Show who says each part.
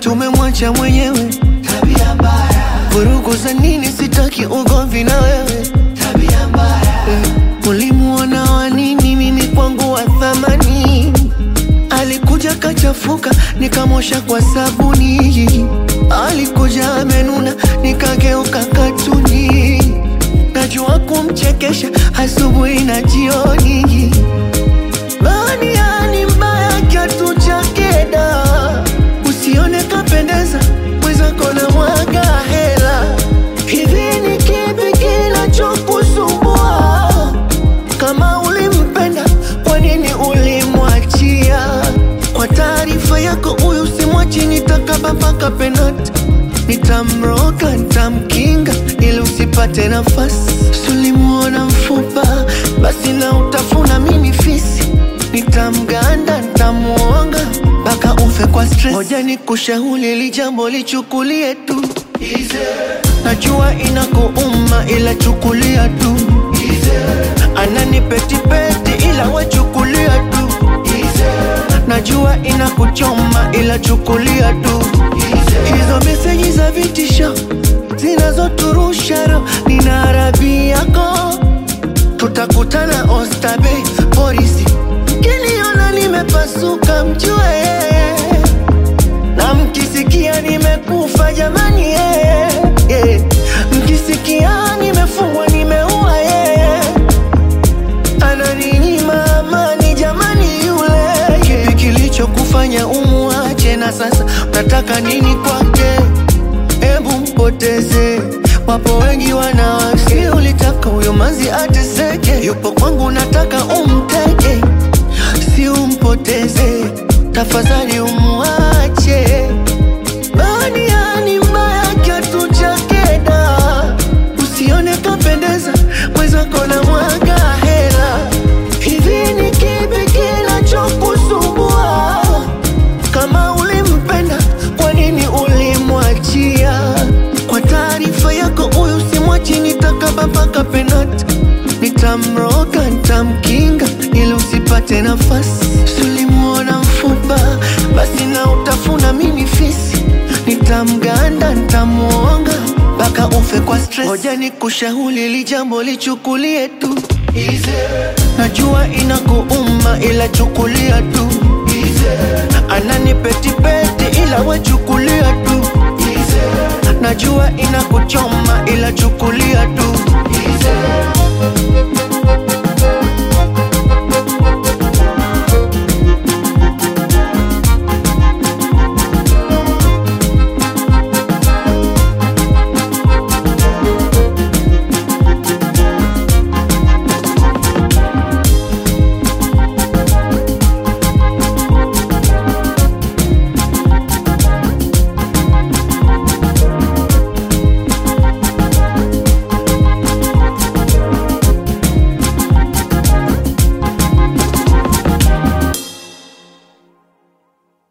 Speaker 1: tumemwacha mwenyewe.
Speaker 2: tabia mbaya,
Speaker 1: Vurugu za nini? Sitaki ugomvi na wewe.
Speaker 2: tabia mbaya,
Speaker 1: Mm, Ulimuona wa nini? Mimi kwangu wa thamani. Alikuja kachafuka, nikamosha kwa sabuni. Alikuja amenuna, nikageuka katuni. Najua kumchekesha asubuhi na jioni. Bania ni mbaya kiatu chake da, usione kapendeza mwenzako na mwaga hela. Hivi ni kipi kinachokusumbua? Kama ulimpenda kwa nini ulimwachia? Kwa taarifa yako, huyu simwachi, nitakaba mpaka penati. Nitamroga, nitamkinga ili usipate nafasi. Sulimuona mfupa, basi na utafuna mimi fisi. Nitamganda, nitamuonga mpaka ufe kwa stress. Ngoja nikushauri hili jambo lichukulie tu, najua inakuuma ila chukulia tu anani petipeti ila wachukulia tu najua inakuchoma ila chukulia tu hizo meseji za vitisho zinazoturusha roho nina arabi yako tutakutana ostabe polisi kiniona nimepasuka mjue na mkisikia nimekufa jamani yeah, yeah. mkisikia nimefungwa nimeua yeah. ananinyima amani jamani yule kipi kilichokufanya umuache na sasa unataka nini kwake hebu mpoteze wapo wengi wanawasi ulitaka huyo mazi ateseke yupo kwangu nataka umteke si umpoteze tafadhali umuache Bania ni mbaya kiatu chake da, usione kapendeza mwenzako na mwaga hela. Hivi ni kipi kinachokusumbua? Kama ulimpenda kwa nini ulimwachia? Kwa taarifa yako, huyu simwachi, nitakaba mpaka penati. Nitamroga, nitamkinga ili usipate nafasi. Sulimuona mfupa, basi na utafuna mimi fisi. Nitamganda, nitamuonga mpaka ufe kwa stress. Ngoja nikushauri hili jambo lichukulie tu, najua inakuuma ila chukulia tu. Anani petipeti ila wachukulia tu, najua inakuchoma ila chukulia tu.